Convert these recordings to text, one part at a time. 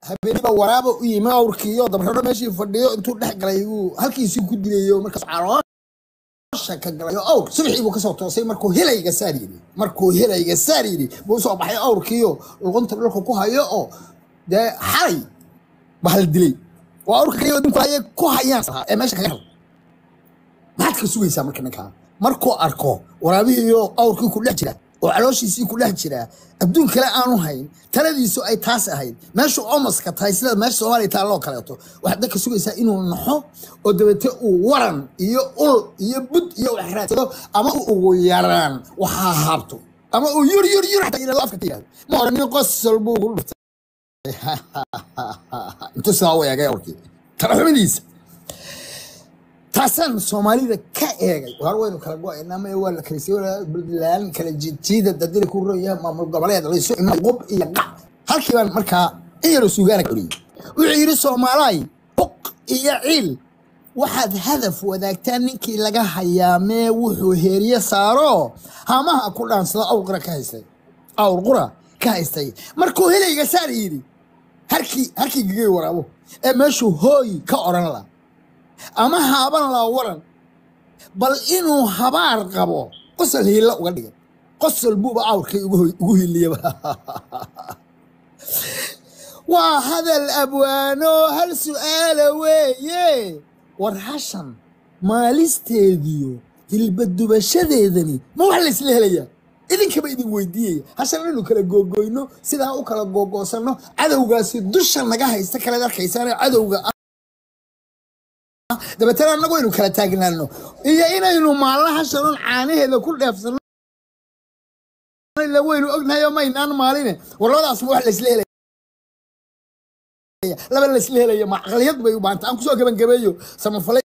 habeeniba waraaba u yimi awrkiiyo dabxidho meeshii fadhiyo intuu dhex galay uu halkiisii ku dilayo markaas caloosha ka galayo awr subaxii buu kasoo toosay markuu helayga saar yidhi markuu helayga saar yidhi buu soo baxay awrkiiyo luqunta dhulka ku hayo oo dee xalay bahal dilay waa awrka kaliya adduunku ayay ku hayaan ee meesha kaga hel maxaad ka sugaysaa marka ninkaa markuu arko waraabihiiyo awrkii ku dhex jira oo calooshiisii ku dhex jira adduun kale aanu hayn taladiisu ay taas ahayd meeshu omaska tahay sida meesha soomaaliya taalloo kaleeto waxaad dadka sugaysaa inuu naxo oo dabeete uu waran iyo ul iyo bud iyo wax raadsado ama uu ugu yaraan waxaa haabto ama uu yur yur yur xataa yidhahdo afka ka yidhahdo ma oranin qosol buu ku dhuftay intuu sidaa u eegay awrkii talaxumidiisa taasaan soomaalida ka eegay war waynu kala go-aynaa ma waa la kala sii buntland kala jiidjiida dadina ku roya maamul goboleed laysu imaa qub iyo qac halkii baan markaa in yaroo suugaana ka oriyey wuxuu yidhi soomaalaay buq iyo ciil waxaad hadaf wadaagtaan ninkii laga hayaamee wuxuu heeriye saaro hamaha ku dhaansado awr qura ka haystay awr qura ka haystay markuu helayga saar yidhi harkii harkii gigay waraabo ee meeshuu hooy ka odhan la ama haaban laa waran bal inuu habaar qabo qosol hiilla uga dhigay qosol buuba awrkay ugu hiiliyaba waa hadal abwaano hal su'aala weeye war hashan maalisteediyo hilbadubashadeedani ma wax laysla helayaa idinkaba idin weydiiyaya hashan inaynu kala googoyno sidaa u kala googoosanno cadowgaasi dusha naga haysta kaleed arkaysaane cadowga dabeetana annagu aynu kala taagnaano iyo inaynu maalna hashanon caanaheeda ku dheefsano waynu ognahay oo maynaan maaline war labadaas ma wax laysla helaya laba laysla helaya ma caqliyad bay u baahanta aan kusoo gebangabeeyo samafale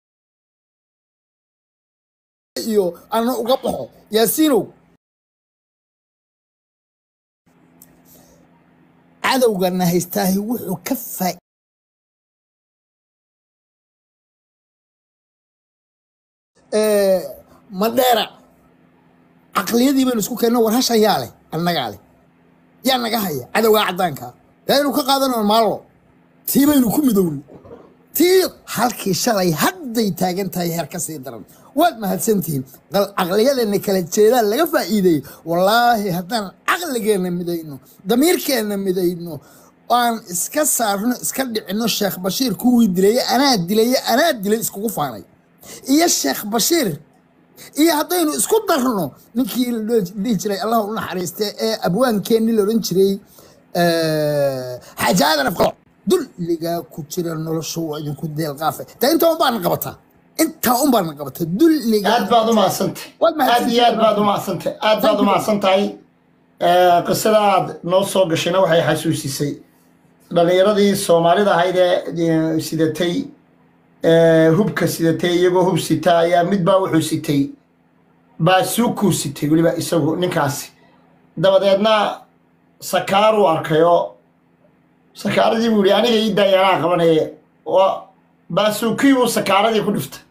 iyo ana uga baxo yaasiinow cadowgana haystaahi wuxuu ka faa madheera caqliyadii baynu isku keenno war hashan yaa leh annagaa leh yaa naga haya cadowgaa caddaanka yaaynu ka qaadano maallo tii baynu ku midowni tii halkii shalay hadday taagan tahay heer ka sii daran waad mahadsantihiin caqliyadeenna kala jeedaan laga faa'iideeyey wallaahi haddaan caqligeenna midayno damiirkeenna midayno aan iska saarno iska dhicinno sheekh bashiir kuwii dilaye anaa dilaye anaa dilay iskugu faanay iyo sheekh bashiir iyo haddaynu isku darno ninkii la dhihi jiray allah u naxariiste ee abwaankeenii la odhan jiray xaaji aadan afqalo dulligaa ku jira noloshu waa idinku deelqaafe taa intaa un baana qabataa intaa un baana qabataa dulligaa aad baad u mahadsantay Waad aad iyo aad baad u mahadsantay aad baad u mahadsan tahay qisada aad noo soo gashayna waxay xasuusisay dhallinyaradii soomaalida ahayd ee sidatay hubka sidatay iyagoo hub sita ayaa midbaa wuxuu sitay baasuukuu sitay weliba isagu ninkaasi dabadeedna sakaaruu arkay oo sakaaradii buu yihi aniga ii daayanaa qabanaya oo baasuukii buu sakaaradii ku dhiftay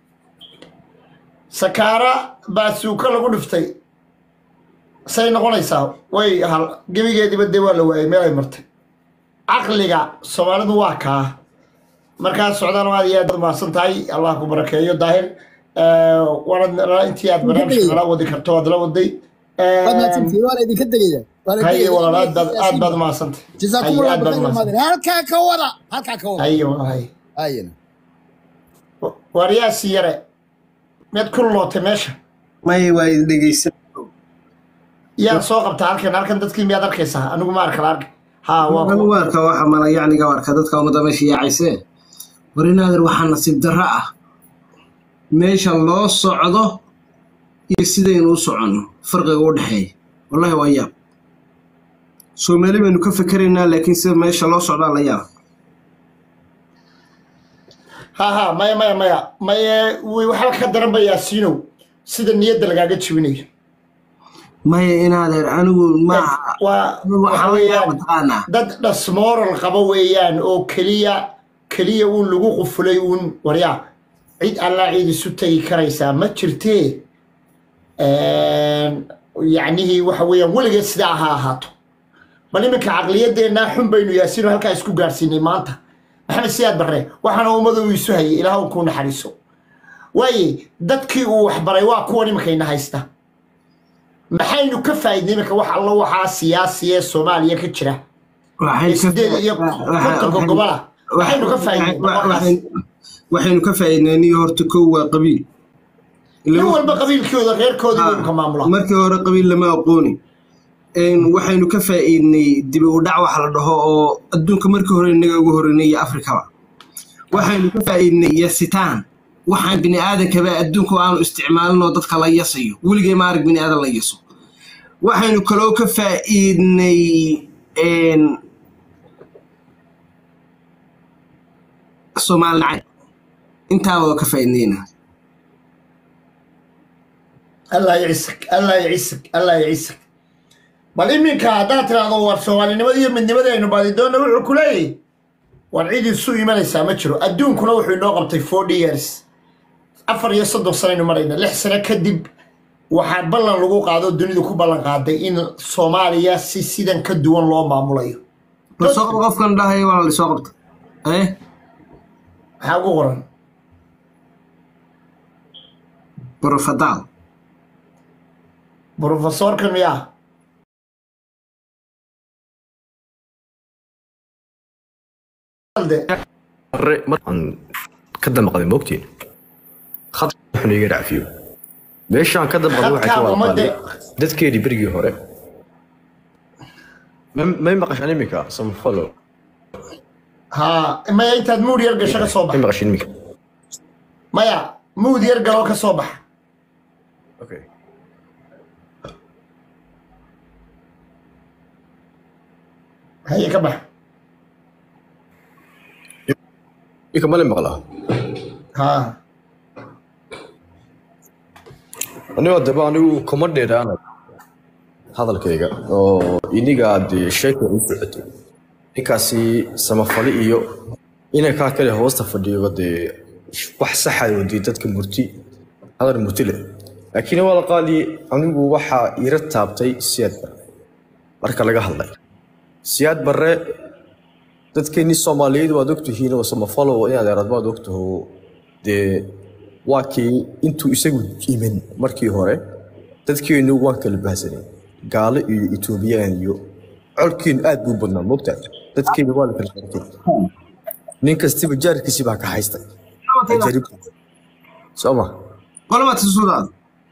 sakaara baasuuko lagu dhiftay say noqonaysaa way hal gebigeediba dee waa la waayay meel ay martay caqliga soomaalidu waa kaa markaa socdaan aad iyo aad baad mahadsan tahay allah ku barakeeyo daahir waana intii aad barnaamijka nala wadi karto waad la waday waad mahadsantihiin waa la idinka degaya waa la haye degaya. walaal aad baad aad baad mahadsan tahay jazaakum haye allah aad baad khayran mahadsan maadan halkaa ka wada halkaa ka wada haye walaal haye ayana waaryaasi yare miyaad ku lootay meesha may waa idin dhegeysan yaa soo qabta halkan halkan dadkii miyaad arkaysaa anigu ma arka la arka ha waa anigu ku- waarka waxa mala yacniga waarka dadka ummadda meesha yaacayse war inaadir waxaa nasiib darro ah meesha loo socdo iyo sidaynu u soconno farqiga u dhexeeya wallahi waa yaab soomaali baynu ka fikeraynaa laakiin sida meesha loo socdaa la yaab ha ha maya maya maya maye wi- waxba ka daran ba yaasiinow sida niyadda lagaaga jibinayo maya inaadeer anigu maaha waa anigu waxa waxaa la yaaba weeyaan mataqaanaa dad dhasmooral qaba weeyaan oo keliya keliya uun lagu qufulay uun waryaa cid allaa cid isu tegi karaysaa ma jirtee yacnihii waxa weeyaan weligeed sidaa ha ahaato bal iminka caqliyadeennaa xun baynu yaasiino halkaa isku gaadhsiinay maanta maxamed siyaad barre waxaana ummadu uu isu hayay ilaah uu kuu naxariiso waaye dadkii uu waxbaray waa kuwan iminkayna haysta maxaynu ka faa'iidnay iminka wax allo waxaa siyaasiya ee soomaaliya ka jira waxay ka- sideed iyo kontonka gobola maxaynu ka faa'iidnay waxay- waxaynu ka faa'iidnay niyo horta kow waa qabiil nin walba qabiilkooda reerkoodii waynu ka maamula markii hore qabiil lama aqooni Een, waxaynu ka faa'iidnay dibi u dhac wax la dhaho oo adduunka markii hore inaga ugu horeynay iyo afrikaba waxaynu ka faa'iidnay yasitaan waxaan bini aadankaba adduunka aanu isticmaalin oo dadka la yasayo weligay ma arag bini aadan la yaso waxaynu kaloo ka faa'iidnay een, soomaali nacayb intaaba waa ka faa'iidnayna allah yacisag allah yacisag allah yacisag bal iminka haddaad tiraahdo war soomaalinimada iyo midnimada aynu baadidoonna wuxuu ku leeyahy war cid isu imanaysaa ma jiro adduunkuna wuxuu inoo qabtay forty years afar iyo soddon sanaynu marayna lix sano kadib waxaa ballan lagu qaado dunidu ku ballan qaaday in soomaaliya si sidan ka duwan loo maamulayo bal soo qab qofkan dhahaya waa la soo qabta eh maxaa ugu qoran brofadaal brofesorkan miyaa re markaan ka damqaday moogtiin khad wuxuu iga dhacfiyo meeshaan ka damqaday waxay ka Khadkaa wada ummadda- qaaday dadkeedii berigii hore Ma- may maqashaan iminka samfalo haa maya intaad muud yar gasho ka soo may baxa maqashaan iminka maya muud yar galoo ka soo baxa okay haye ka baxa iminka male maqlaa haa anigo daba anigu kuma dheeraana hadalkayga oo iniga dee sheeka u socotay ninkaasi samafali iyo inankaa kale hoosta fadhiyo dee wax saxa wadii dadka murti hadal murti leh laakiin waa la qaali anigu waxaa ira taabtay siyaad barre marka laga hadlay siyaad barre dadkeenii soomaaliyeed waad ogtihiin oo samafalo oo inaad erad baad ogtaho dee waa kii intuu isagu iman markii hore dadkeennu waan kala bahsanay gaalo iyo etoobiyaan iyo colkiinu aad buu badnaa mogtaa dadkeennu waa la kala sharkay nin kastiba jaarkiisi baa ka haystay ajarib soo ma qolama tisudaad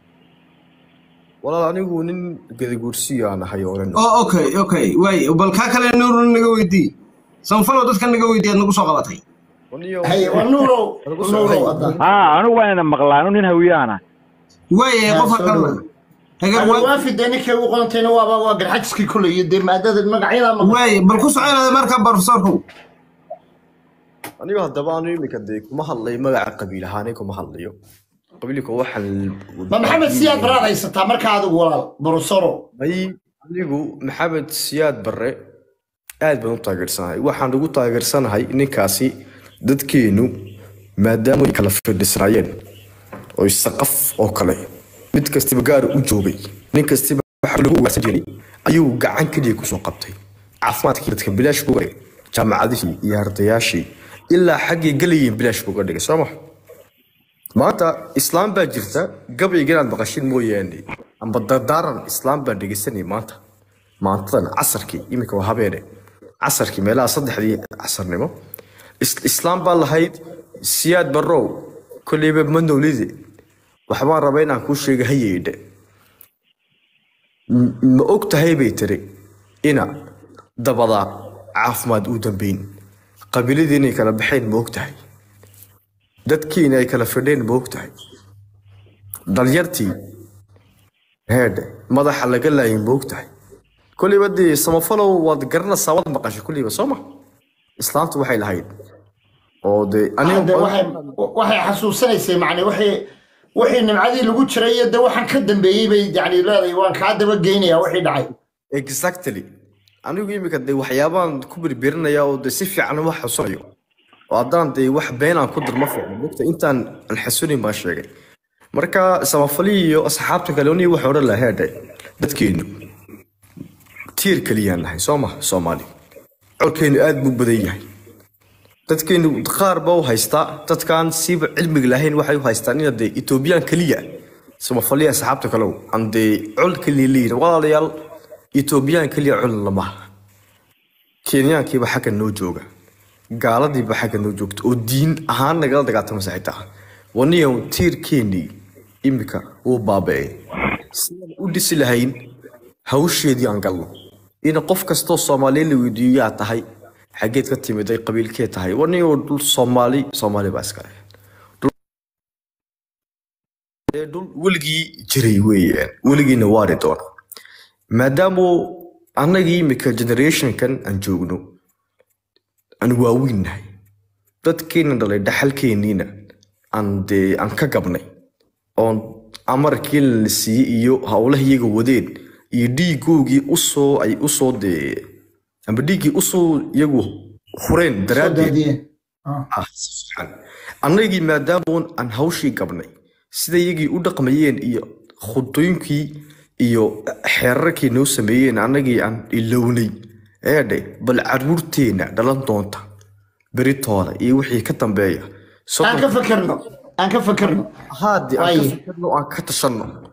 walaal anigu nin gadaguursiyo aan ahay oo dhan oo okay okay waay bal kaa kale nuur naga weydii sanfalo dadka naga weydii aad nagu soo qabatay haye waa nuurow nuurow hadda haa anigu waa ina maqlaa anu nin hawiyaana waay qof soo kalena dhawow. hagar Hagar waay waafi dee ninkay ugu qorantayna waaba waa garxajiskii koley iyo dee maadada magacyada ma waay bal ku soconada marka profesorku anigu haddaba anu imika dee kuma hadlayo magaca qabiil ahaanay kuma hadlayo qabiilka waxaan ma maxamed siyaad baraad haysataa markaa adigu walaal borosoro may anigu maxamed siyaad barre aad baan u taageersanahay waxaan ugu taageersanahay ninkaasi dadkeenu maadaama ay kala fadhisnaayeen oo saqaf oo kale mid kastiba gaar u joogay nin kastiba waxa lagu ugaarsan jiray ayuu gacan keliya kusoo qabtay caafimaadkii dadka bilaash buu dhigay jaamacadihii iyo ardayaashii ilaa xaggay gelayeen bilaash buu ga dhigay soo maha maanta islaam baa jirta gabayga inaad maqashin mooyaane amba dardaaran islaam baan dhegeysanay maanta maantadan casarkii iminka waa habeene casarkii meelaha saddexdii casarnimo Is- islaam baa lahayd siyaad barrow kolleyba ma nowlide waxbaan rabaa inaan kuu sheega hayeydhe M- ma og tahay bay tiri ina dabada caafimaad uu dambeyn qabiiladii inay kala baxeen ma og tahay dadkiina ay kala fidheen ma og tahay dhalyartii heedhe madaxa laga laayay ma og tahay kolliba dee samafalow waad garanaysaa waad maqashay kolliba soo ma islaamtu waxay lahayd oo dee Hadda waxay waxay xasuusanaysay macni waxay wixii nimcadii lagu jiray iyo de waxaan ka dambeeyey bay yani leedahay waan kaa daba geynayaa wixii dhacay exactly anigu imika dee waxyaabaan ku birbirinaya oo dee si fiican uma xasuunayo oo haddaan dee wax beenaan ku dir ma fiicno mogta intaan aan xasuunin baan sheegay marka samafalii iyo asxaabta kale oni waxay odhan lahaa heedhe dadkeenu tiir keliyaan nahay soo maha soomaali colkeenu aad buu badan yahay dadkeenu qaar ba u haystaa dadkaan siiba cilmiga lahayn waxay u haystaan ina dee etoobiyaan keliya samafaliya asxaabta kalew aan dee col keliya leeyihin walaalayaal etoobiyaan keliya col lamaha kenyaankiiba xagga noo jooga gaaladiiba xagga noo joogta oo diin ahaan nagala dagaaltamasa xitaa waniyan tiirkeenii imika wuu baaba'ay sidaan u dhisi lahayn hawsheedii aan galno in qof kastoo soomaaliya la weydiiyo yaa tahay xaggeed ka timiday qabiilkee tahay waniyoo dhul soomaali soomaali baa iska leh Dee dhul weligii jiray weeyaan weligiina waari doona maadaama annagii imika generationkan aan joogno aan waaweynnahay dadkeena dhalay dhaxalkeeniina aan dee aan ka gabnay oon amarkii la siiyey iyo howlaha iyaga wadeen iyo dhiigoogii usoo ay usoo dee amba dhiiggii usoo iyagu hureen soo daraaddeed daadiyeen Ah. ah si fiican annagii maadaamoon aan hawshii gabnay sida iyagii u dhaqmayeen iyo khudooyinkii iyo xeerarkii noo sameeyeen annagii aan ilownay eedhe bal caruurteenna dhalan doonta beritooda iyo wixii ka dambeeya aan ka fakerno aan ka fakerno haddii aan ka Waaye. fikirno aan ka tashanno